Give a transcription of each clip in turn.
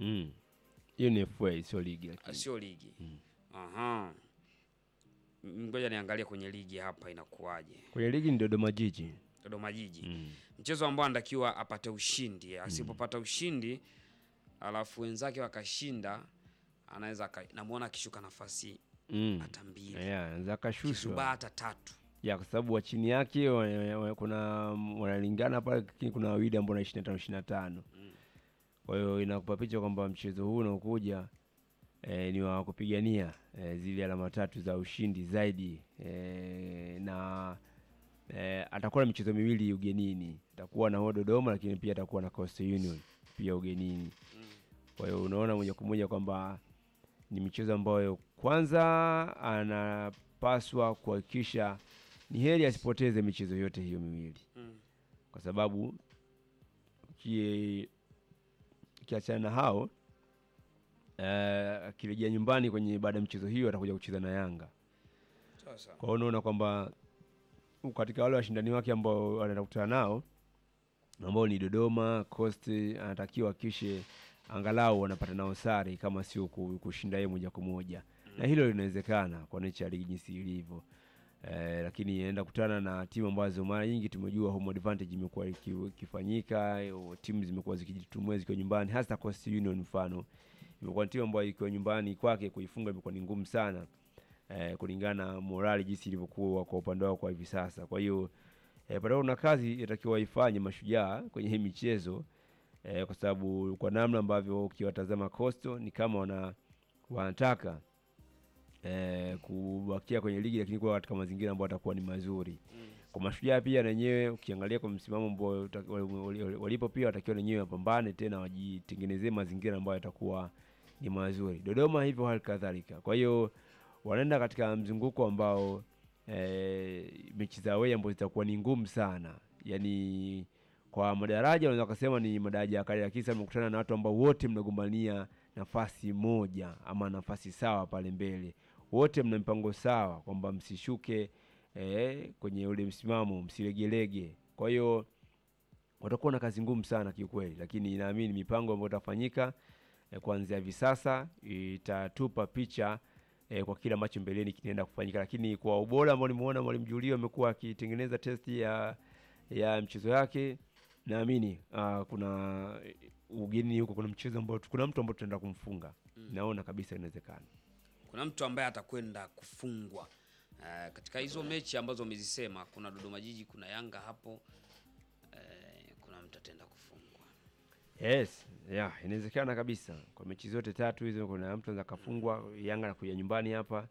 Mm. Hiyo ni FA sio ligi Ah, lakini. sio ligi. Aha. M- Ngoja niangalie kwenye ligi hapa inakuwaje. Kwenye ligi ni Dodoma Jiji. Dodoma Jiji. Mm. Mchezo ambao anatakiwa apate ushindi. Asipopata ushindi alafu wenzake wakashinda anaweza aka- namuona akishuka nafasi Mm. hata mbili. Yeah, za kashushwa. Kisubaa hata tatu. Ya kwa sababu wa chini yake wa- wa- kuna wanalingana pale lakini kuna wawili ambao na 25 25. Kwa hiyo inakupa picha kwamba mchezo huu unaokuja eh, ni wa kupigania eh, zile alama tatu za ushindi zaidi eh, na eh, atakuwa na michezo miwili ugenini. Atakuwa na huo Dodoma lakini pia atakuwa na Coastal Union pia ugenini. Kwa hiyo unaona moja kwa moja kwamba ni michezo ambayo kwanza anapaswa kuhakikisha ni heri asipoteze michezo yote hiyo miwili Mm. kwa sababu uki- ukiachana na hao eh, akirejea nyumbani kwenye baada ya michezo hiyo atakuja kucheza na Yanga. Sasa. Kwa hiyo unaona kwamba katika wale washindani wake ambao anaenda kukutana nao ambao ni Dodoma, Coast, anatakiwa akishe angalau wanapata nao sare kama sio ku- kushinda yeye moja kwa moja, na hilo linawezekana kwa nature ya ligi jinsi ilivyo. Eh, lakini anaenda kutana na timu ambazo mara nyingi tumejua home advantage imekuwa iki- ikifanyika, eh, timu zimekuwa zikijitumua zikiwa nyumbani, hasa Coast Union mfano imekuwa ni timu ambayo ikiwa nyumbani kwake kuifunga imekuwa ni ngumu sana eh, kulingana na morali jinsi ilivyokuwa kwa upande wao kwa hivi sasa. Kwa hiyo eh, bado kuna kazi inatakiwa ifanye mashujaa kwenye hii michezo eh, kwa sababu kwa namna ambavyo ukiwatazama Coastal ni kama wana wanataka eh, kubakia kwenye ligi lakini kuwa katika mazingira ambayo atakuwa ni mazuri kwa mashujaa pia na wenyewe ukiangalia kwa msimamo ambao uta- wali- wali- walipo pia watakiwa wenyewe wapambane tena wajitengenezee mazingira ambayo yatakuwa ni mazuri. Dodoma hivyo hali kadhalika. Kwa hiyo wanaenda katika mzunguko ambao e, mechi za away ambazo zitakuwa ni ngumu sana, yaani kwa madaraja unaweza kusema ni madaraja ya kale, lakini sasa mkutana na watu ambao wote mnagombania nafasi moja ama nafasi sawa pale mbele, wote mna mpango sawa kwamba msishuke eh, kwenye ule msimamo, msilegelege. Kwa hiyo watakuwa na kazi ngumu sana kiukweli, lakini naamini mipango ambayo itafanyika eh, kuanzia hivi sasa itatupa picha eh, kwa kile ambacho mbeleni kinaenda kufanyika, lakini kwa ubora ambao nimeona mwalimu Julio amekuwa akitengeneza testi ya ya mchezo yake, naamini ah, kuna eh, ugeni huko, kuna mchezo ambao kuna mtu ambao tunaenda kumfunga naona kabisa inawezekana. kuna mtu ambaye atakwenda kufungwa Eh, katika hizo mechi ambazo umezisema kuna Dodoma Jiji, kuna Yanga hapo eh, kuna mtu ataenda kufungwa. Yes, yeah, inawezekana kabisa kwa mechi zote tatu hizo, kuna mtu anaweza kafungwa. Yanga nakuja nyumbani hapa.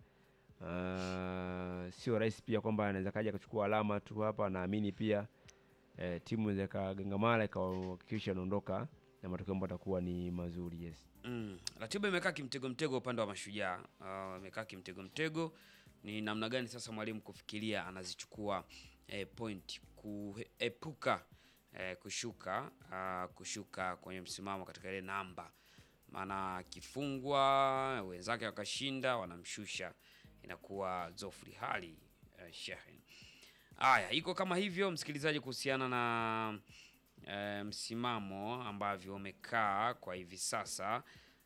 Uh, sio rahisi pia kwamba anaweza kaja kuchukua alama tu hapa. Naamini pia eh, timu inaweza ikagangamala ikahakikisha anaondoka na matokeo ambayo atakuwa ni mazuri. Yes. Mm. Ratiba imekaa kimtego mtego upande wa Mashujaa. Ah, imekaa kimtego mtego. Ni namna gani sasa mwalimu kufikiria anazichukua eh, point kuepuka eh, kushuka ah, kushuka kwenye msimamo katika ile namba, maana akifungwa wenzake wakashinda wanamshusha, inakuwa zofri hali eh, shehe. Haya, iko kama hivyo msikilizaji, kuhusiana na e, msimamo ambavyo umekaa kwa hivi sasa,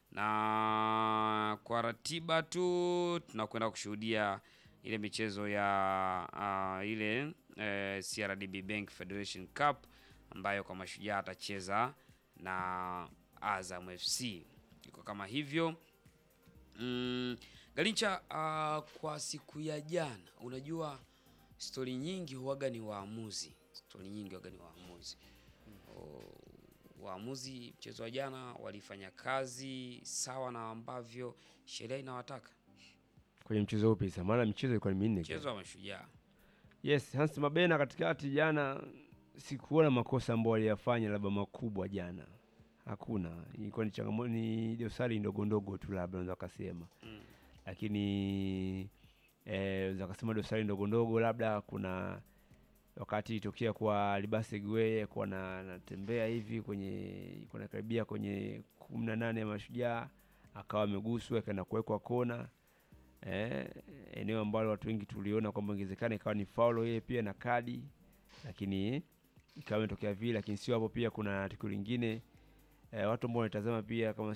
na kwa ratiba tu tunakwenda kushuhudia ile michezo ya ah, ile e, CRDB Bank Federation Cup ambayo kwa mashujaa atacheza na Azam FC. Iko kama hivyo. Mm, Galincha, ah, kwa siku ya jana, unajua stori nyingi huwaga ni waamuzi, stori nyingi huwaga ni waamuzi. O, waamuzi mchezo wa jana walifanya kazi sawa na ambavyo sheria inawataka. Kwenye mchezo upi sasa? Maana michezo ilikuwa ni minne. Mchezo wa Mashujaa Yes, Hans Mabena katikati jana sikuona makosa ambayo aliyafanya labda makubwa jana. Hakuna. Ilikuwa ni changamoto ni dosari ndogo ndogo tu labda unaweza kusema. Mm. Lakini eh unaweza kusema dosari ndogo ndogo labda kuna wakati itokea kwa Libase Gwe kwa na natembea hivi kwenye kuna karibia kwenye 18 ya mashujaa akawa ameguswa akaenda kuwekwa kona eh, eneo ambalo watu wengi tuliona kwamba ingewezekana ikawa ni faulo yeye pia na kadi, lakini ikawa imetokea vile. Lakini sio hapo, pia kuna tukio lingine eh, watu ambao wanatazama pia kama